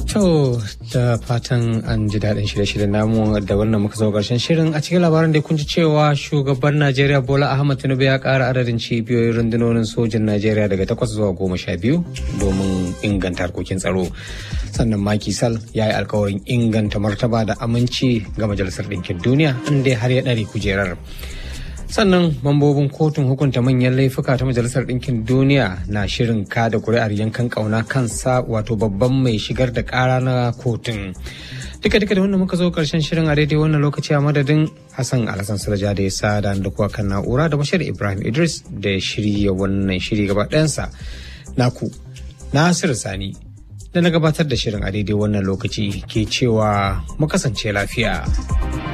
To da fatan an ji daɗin shirye-shiryen namu da wannan muka zo ƙarshen shirin a cikin labaran da kun ji cewa shugaban Najeriya Bola Ahmad Tinubu ya ƙara adadin cibiyoyin rundunonin sojin Najeriya daga takwas zuwa goma sha biyu domin inganta harkokin tsaro. Sannan Maki Sal ya yi alkawarin inganta martaba da aminci ga Majalisar Ɗinkin Duniya inda har ya ɗare kujerar. sannan mambobin kotun hukunta manyan laifuka ta majalisar ɗinkin duniya na shirin kada kuri'ar yankan ƙauna kansa wato babban mai shigar da ƙara na kotun duka duka da wannan muka zo karshen shirin a daidai wannan lokaci a madadin hassan alhassan saraja da ya sa da kuwa kan na'ura da bashir ibrahim idris da ya shirya wannan shiri gaba ɗayansa naku nasiru sani da na gabatar da shirin a daidai wannan lokaci ke cewa mu kasance lafiya.